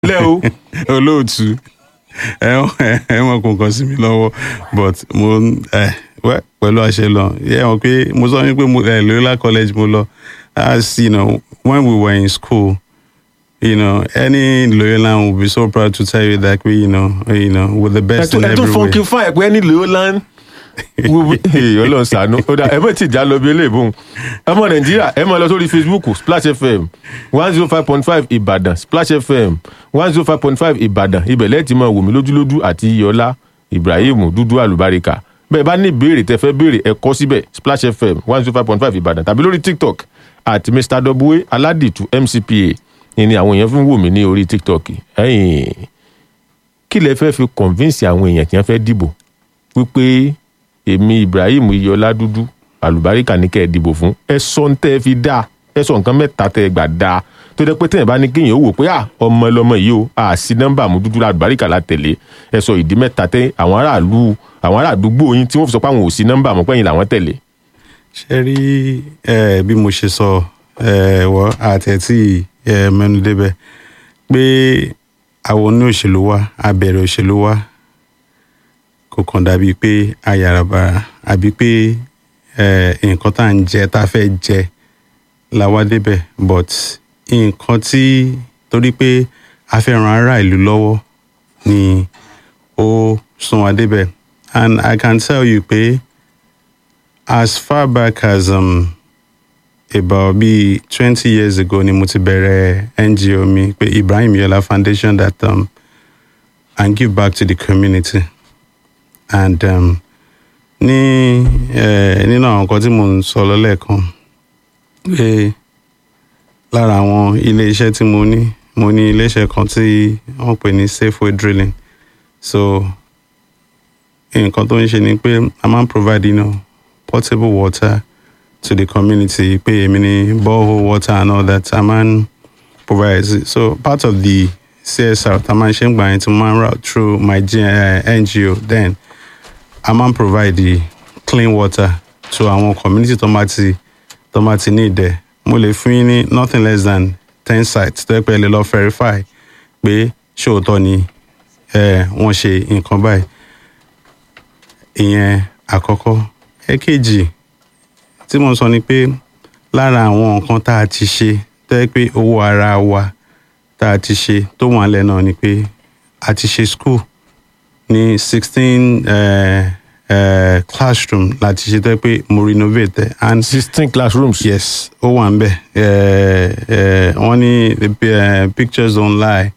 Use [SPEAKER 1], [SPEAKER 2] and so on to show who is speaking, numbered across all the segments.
[SPEAKER 1] lẹ́ o
[SPEAKER 2] olóòtú ẹ ẹ wọn kò kàn sí mi lọ́wọ́ but mo ẹ wẹ pẹ̀lú àṣẹ lọ yẹ wọn pé mo sọ wípé mo ẹ Loyola college mo lọ as you know when we were in school you know any Loyolan will be so proud to tell you that we you know you know with the best in
[SPEAKER 1] ẹ tún
[SPEAKER 2] every way.
[SPEAKER 1] funky fine pé ẹni Loyola ọlọ́run ṣàánú ó dà ẹ mọ̀ tí ìjà lọ bí eléèbó ọmọ nàìjíríà ẹ máa lọ sórí facebook splash fm one zero five point five ìbàdàn splash fm one zero five point five ìbàdàn ibẹ̀ lẹ́ẹ̀tì máa wò mí lójúlójú àti iyọlá ibrahim dúdú àlùbáríkà bẹ́ẹ̀ bá ní ìbéèrè tẹ́ fẹ́ béèrè ẹ kọ síbẹ̀ splash fm one zero five point five ìbàdàn tàbí lórí tiktok àti mr w aládìtú mcpa ni àwọn èèyàn fi ń wò mí ní orí tiktok ẹ̀yìn kí lẹ fẹ́ fi convince àwọn èèyàn tí wọ́n fẹ́ dìbò wípé èmi ibrahim iyọlá dúdú àlùbáríkà ní kẹ́ ẹ dìbò fún ẹ sọ ń tẹ́ ẹ fi dáa ẹ sọ nǹkan mẹ́ta tẹ́ ẹ gbà dáa tó dẹ́ pé tẹ́yìn bá ní kéèyàn ó wò pé à ọmọ ẹlọmọ yìí o à sí nọ́mbà mú dúdú àlùbáríkà la tẹ̀lé ẹ sọ ìdí mẹ́ta tẹ́ àwọn aráàlú àwọn aráàdúgbò yín tí wọ́n fi sọ pé àwọn ò sí nọ́mbà mú pẹ́yìn làwọn tẹ̀lé.
[SPEAKER 2] ṣe rí ẹ bí mo ṣe sọ ẹ wọ àtẹ̀tí ẹ mẹ́nu débẹ̀ pé àwọn oní òṣèlú wa abẹ̀rẹ̀ òṣèlú wa kò kàn dàbí pé ayàràbàrà àbí pé ẹ nǹkan tá à ń jẹ tá a fẹ́ jẹ la wá débẹ̀ but nǹkan tí torí pé a fẹ́ ran ará ìlú lọ́wọ́ ni ó sún wa débẹ̀ and I can tell you pé as far back as um, about bíi twenty years ago ni mo ti bẹ̀rẹ̀ NGO mi pé Ibrahim Yola Foundation that um, and give back to the community and um, ní eh, nínú àwọn nǹkan tí mo ń sọ lọ́lẹ́ẹ̀kan pé lára àwọn ilé-iṣẹ́ tí mo ní mo ní ilé-iṣẹ́ kan tí wọ́n pè ní Safeway Drilling so nǹkan tó ń ṣe ni pé a máa ń provide you know, portable water to the community pé èmi ní borehole water and all that a máa ń provide it. so part of the CSR tá a máa ń ṣe ń gbà yẹn tí mo máa ń route through my G- uh, NGO then a máa ń provide the clean water to àwọn community tó máa ti tó máa ti ní ìdẹ mo lè fún yín ní nothing less than ten sites tó yẹ pé ẹ lè lọ verify pé ṣóòótọ́ ni eh, wọ́n ṣe nǹkan báyìí ìyẹn àkọ́kọ́ ẹ̀kejì tí mo sọ ni pé lára àwọn nǹkan tá a ti ṣe tó yẹ pé owó ara wa tá a ti ṣe tó wà lẹ́ náà ni pé a ti ṣe school ní sixteen classroom láti ṣe tó yẹ pé mo renovate ẹ̀ and
[SPEAKER 1] sixteen classrooms.
[SPEAKER 2] yes ó wà ń bẹ̀ Eh, eh, wọ́n ní the pi- eh, pictures don't lie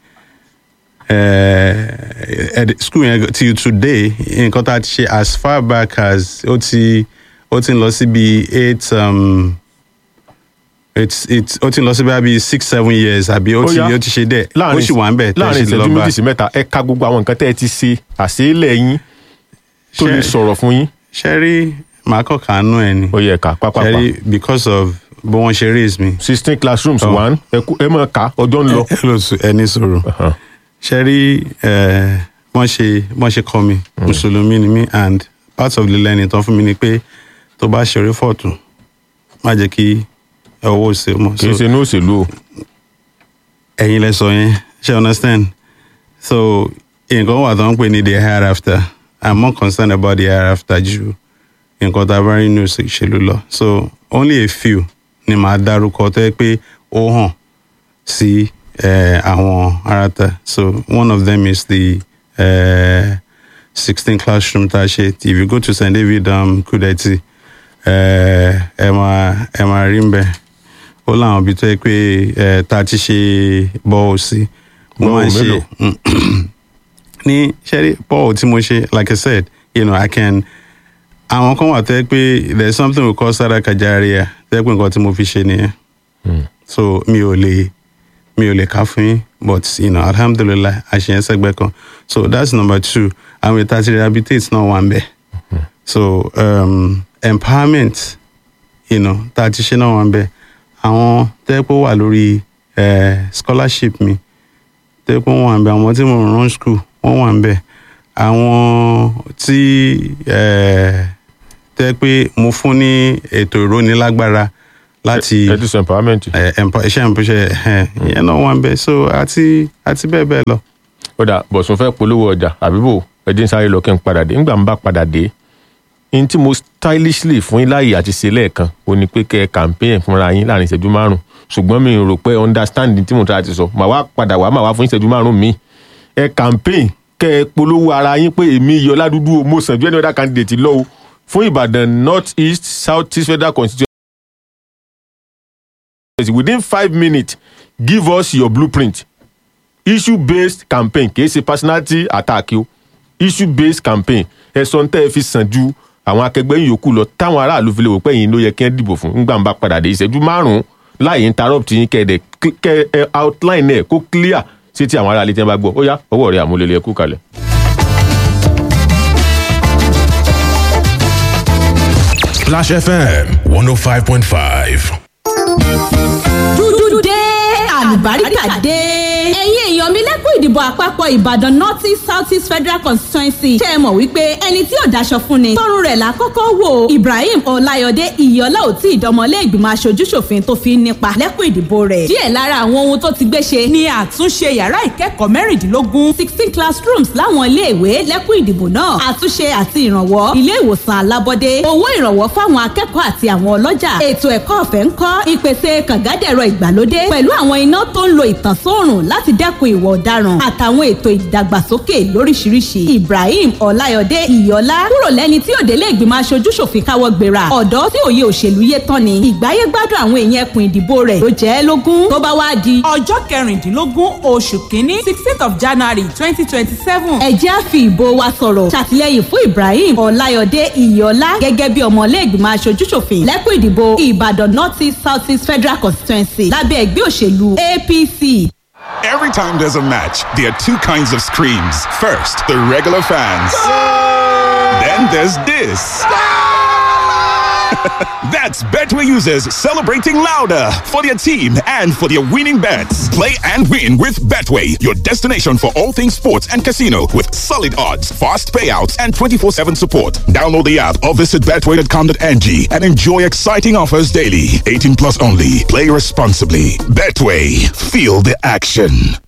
[SPEAKER 2] uh, at the school yẹn till today nǹkan tá a ti ṣe as far back as ó ti ó ti ń lọ sí bíi eight um, it's it's ó ti ń lọ sí bíi six seven years àbí ó
[SPEAKER 1] Ó
[SPEAKER 2] ti
[SPEAKER 1] yá.
[SPEAKER 2] ó ti ṣe dẹ̀ ó sì wà ń bẹ̀ tẹ́
[SPEAKER 1] láàrin
[SPEAKER 2] ṣe lè
[SPEAKER 1] ìṣẹ́jú
[SPEAKER 2] lọ bá
[SPEAKER 1] méjì sí mẹ́ta ẹ ka gbogbo àwọn nǹkan tẹ́ ẹ ti ṣe àṣeélẹ̀ yín tó lè
[SPEAKER 2] Ṣé-
[SPEAKER 1] sọ̀rọ̀ fún yín
[SPEAKER 2] ṣe rí màá kàn kàánú ẹ̀ ni
[SPEAKER 1] ó yẹ ká
[SPEAKER 2] ṣe
[SPEAKER 1] pápápá
[SPEAKER 2] rí because of bí wọ́n ṣe raise me
[SPEAKER 1] sixteen classrooms
[SPEAKER 2] Oh.
[SPEAKER 1] one ẹ kú- ẹ máa kà ọjọ́ ń lọ.
[SPEAKER 2] ẹ lọ sùn ẹ ní sọ̀rọ̀
[SPEAKER 1] Uh-huh.
[SPEAKER 2] ṣe rí eh, wọ́n ṣe wọ́n ṣe kọ́ mi mùsùlùmí ni mí and part of the learning tán fún mi ni pé tó bá ṣeré fọ̀tún má jẹ́ kí ọwọ́ òsè mọ̀
[SPEAKER 1] kì í ṣe ní òṣèlú o
[SPEAKER 2] ẹ̀yin lẹ sọ yẹn ṣe understand so nǹkan wà tó ń pè ní the hereafter i'm more concerned about the hereafter ju nǹkan tá a bá rí ní òṣèlú lọ so only a few ni màá dárúkọ tó yẹ pé ó hàn sí eh, àwọn aráta so one of them is the uh, sixteen classroom tá a ṣe if you go to st david um, kudeti eh, ẹ máa ẹ máa rí ń bẹ ó láwọn ibi tó yẹ pé ẹ tá a ti ṣe bọ́ọ̀ sí mo máa ń
[SPEAKER 1] Bọ́ọ̀
[SPEAKER 2] ṣe
[SPEAKER 1] mélòó?
[SPEAKER 2] ní ṣẹ́rí bọ́ọ̀ tí mo ṣe like i said you know i can àwọn kan wà tó yẹ pé there is something we call sadaka jariya tó yẹ pé nǹkan tí mo fi ṣe nìyẹn so mi ò lè mi ò lè kà fún yín but you know alhamdulilayi àṣeyẹn sẹgbẹ kan so that's number two àwọn ètò àti rehabilitate náà wà ń bẹ so um, empowerment you know tá a ti ṣe náà wà ń bẹ àwọn tẹ́pọ̀ wà lórí eh, scholarship mi tẹ́pọ̀ wà ń bẹ àwọn tí mo run school wọ́n wà ń bẹ àwọn tí eh, tẹ́ pé mo fún ní ètò ìrónilágbára láti
[SPEAKER 1] ẹ ti sọ empowerment.
[SPEAKER 2] ẹ, empo- iṣẹ́ ìpínṣẹ́ ìyẹn náà wọ́n ń bẹ so àti àti bẹ́ẹ̀ bẹ́ẹ̀ lọ.
[SPEAKER 1] ó dà bọ̀sùn fẹ́ polówó ọjà àbíbò ẹdín sáré lọ kí n padà dé nígbà n bá padà dé n tí mo stylishly fún yín láàyè àti ṣe lẹ́ẹ̀kan ó ní pé kẹ́ ẹ campaign fúnra yín láàrin ìṣẹ́jú márùn ṣùgbọ́n mi rò pé understanding tí mo try àti sọ màá wá padà wá màá wá fún ìṣẹ́jú márùn mi ẹ campaign kẹ́ ẹ polówó ara yín pé èmi yọ ládùúgbò mo sàn ju any other candidate lọ o fún Ìbàdàn north east south east federal constituency within five minutes give us your blueprint issue based campaign kì í ṣe personality attack o issue based campaign ẹ̀sọ́ ń tẹ́ ẹ fi sàn ju àwọn akẹgbẹ́ yìí yòókù lọ táwọn aráàlú fi lè wò pé yìí ló yẹ kí wọ́n dìbò fún nígbà ń bá padà dé ìṣẹ́jú márùn-ún láì interrupt yín kẹ́ ẹ dẹ̀ kẹ́ ẹ outline ẹ̀ kó clear sí ti àwọn aráàlú tí wọ́n bá gbọ́ ó yá ọwọ́ rẹ̀ àmúlẹ̀lẹ̀ ẹ̀kú kalẹ̀.
[SPEAKER 3] Splash FM 105.5.
[SPEAKER 4] dúdú dé àlùbáríkà dé. ẹ̀yin èèyàn mi lẹ́kùn ìdìbò àpapọ̀ ìbàdàn north east south east federal constituency ṣe é mọ̀ wípé ẹni tí ò daṣọ fún ni tọrùn rẹ̀ là kọ́kọ́ wò ibrahim ọláyọdé ìyọ́lá ò tí ìdánmọ́lé ìgbìmọ̀ aṣojúṣòfin tó fi ń nípa lẹ́kùn ìdìbò rẹ̀. díẹ̀ lára àwọn ohun tó ti gbé ṣe ni àtúnṣe yàrá ìkẹ́kọ̀ọ́ mẹ́rìndínlógún sixteen classrooms láwọn iléèwé lẹ́kùn ìdìbò náà àtúnṣe àti ìrànwọ́ ilé ìwòsàn alábọ́dé owó ìrànwọ́ fáwọn akẹ́kọ̀ọ́ àti àwọn ọlọ́jà ètò ẹ̀kọ́ ọ̀fẹ́ ń kọ́ ìpèsè kàngádẹ̀rọ ìgbàlódé pẹ̀lú àwọn iná tó ń lo ìtànsóòrùn láti dẹ́kun ìwà ọ̀daràn àtàwọn ètò ìdàgbàsókè lóríṣiríṣi ibrahim ọláyọdé ìyọlá kúrò lẹ́ni tí òdélé ìgbìmọ̀ aṣojúṣòfin káwọ́ gbéra ọ̀dọ́ tí òye òṣèlú yé tán ni ìgbáyé gbádùn àwọn èèyàn ẹkùn ìdìbò rẹ̀ ló jẹ́ ẹ́ lógún tó bá wá di
[SPEAKER 5] ọjọ́ kẹrìndínlógún oṣù kínní sixteenth of january twenty twenty seven.
[SPEAKER 4] ẹ jẹ́ á fi ìbò wa sọ̀rọ̀ ṣàtìlẹ́yìn fún ibrahim ọláyọdé ìyọlá gẹ́gẹ́ bí ọmọlé ìgbìmọ̀ aṣojúṣòfin lẹ́kùn ìdìbò ìbàdàn north east south east federal constituency lábẹ́ ẹgbẹ́ òṣèlú apc.
[SPEAKER 6] Every time there's a match, there are two kinds of screams. First, the regular fans. Then there's this. That's Betway users celebrating louder for their team and for their winning bets. Play and win with Betway, your destination for all things sports and casino with solid odds, fast payouts, and 24 7 support. Download the app or visit betway.com.ng and enjoy exciting offers daily. 18 plus only. Play responsibly. Betway, feel the action.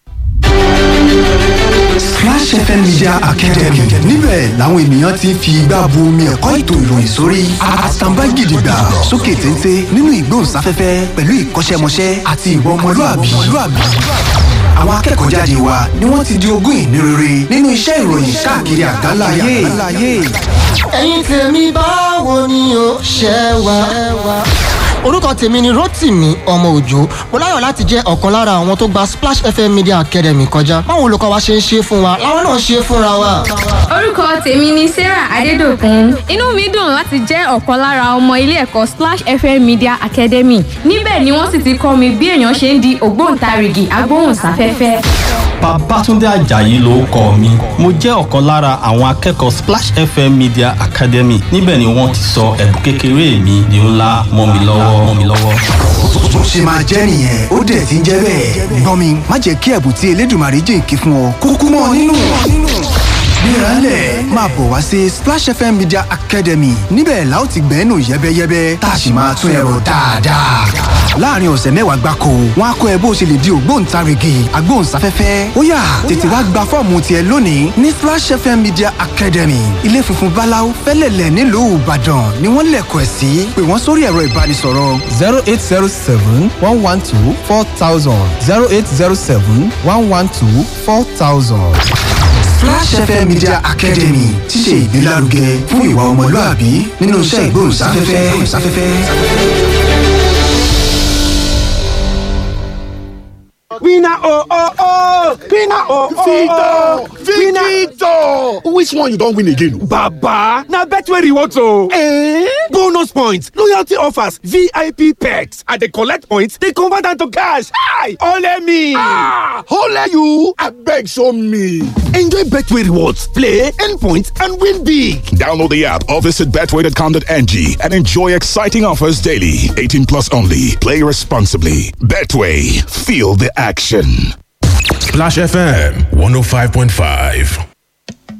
[SPEAKER 7] Splash FM Media Academy níbẹ̀ làwọn ènìyàn ti ń fi igbá bu omi ẹ̀kọ́ ètò ìròyìn sórí àtàǹbá gidigba sókè téńté nínú ìgbóhùnsáfẹ́fẹ́ pẹ̀lú ìkọ́ṣẹ́mọṣẹ́ àti ìwà ọmọlúàbí. Àwọn akẹ́kọ̀ọ́ jáde wa ni wọ́n ti di ogún ìní rere nínú iṣẹ́ ìròyìn káàkiri àgbáńlá ayé.
[SPEAKER 8] ẹ̀yin tèmi báwo ni o ṣe wà. orúkọ tèmi ni rotimi ọmọ òjò mo láyọ̀ láti jẹ́ ọ̀kan lára àwọn tó gba splash fm media academy kọjá báwo olùkọ́ wa ṣe ń ṣe fún wa làwọn náà ṣe fúnra wa.
[SPEAKER 9] orúkọ tèmi ni sarah adédọkùn inú mi dùn láti jẹ́ ọ̀kan lára ọmọ ilé ẹ̀kọ́ splash fm media academy níbẹ̀ ni wọ́n sì ti kọ́ mi bí èèyàn ṣe ń di ògbóǹtarìgì agbóhùnsáfẹ́fẹ́.
[SPEAKER 10] Babátúndé Àjàyí ló kọ mi. Mo jẹ́ ọ̀kan lára àwọn akẹ́kọ̀ọ́ Splash FM Media Academy. Níbẹ̀ ni wọ́n ti sọ ẹ̀bùn kékeré mi di ńlá mọ́ mi lọ́wọ́ mọ́ mi lọ́wọ́.
[SPEAKER 7] Bó ṣe máa jẹ́ nìyẹn ó dẹ̀ ti ń jẹ́ bẹ́ẹ̀. Gbọ́n mi má jẹ́ kí ẹ̀bùn tí Elédùmarè jìnkí fún ọ kúkú mọ́ ọ nínú. Gbéralẹ̀ máa bọ̀ wá sí Splash FM Media Academy níbẹ̀ la ó ti gbẹ́nu yẹ́bẹ́yẹ́bẹ́ tá a sì máa tún ẹ̀rọ dáadáa. Láàárín ọ̀sẹ̀ mẹ́wàá gbáko, wọ́n á kọ́ ẹ bó ṣe lè di ògbóǹtarìgì agbóhùnsáfẹ́fẹ́. Ó yá tètè wá gba fọ́ọ̀mù tiẹ̀ lónìí ní Splash FM Media Academy. Ilé funfun Báláú fẹ́lẹ̀lẹ̀ nílùú Ìbàdàn ni wọ́n lẹ̀kọ̀ ẹ̀ sí. Pè wọ́n sórí ẹ̀rọ ìbánisọ̀rọ̀.
[SPEAKER 11] zero eight zero seven one one two four thousand zero eight zero seven one one two four thousand.
[SPEAKER 7] Splash FM Media Academy ti ṣe ìgbélárugẹ fún ìwà ọmọlúàbí nínú iṣẹ́ ìgbóhùnsáfẹ́fẹ́.
[SPEAKER 12] Winner oh oh oh! Winner oh oh oh!
[SPEAKER 13] Victor! Which one you don win again?
[SPEAKER 12] Baba! Na Betway rewards o! Eh? Bonus points, loyalty offers, VIP perks. I dey collect points, dey convert am to cash. Hi! Ole me!
[SPEAKER 13] Ah! Ole you! Abeg show me!
[SPEAKER 12] Enjoy Betway rewards, play, earn points, and win big!
[SPEAKER 6] Download the app or visit betway.com.ng and enjoy exciting offers daily. 18 plus only. Play responsibly. Betway, feel the action.
[SPEAKER 3] Splash FM 105.5.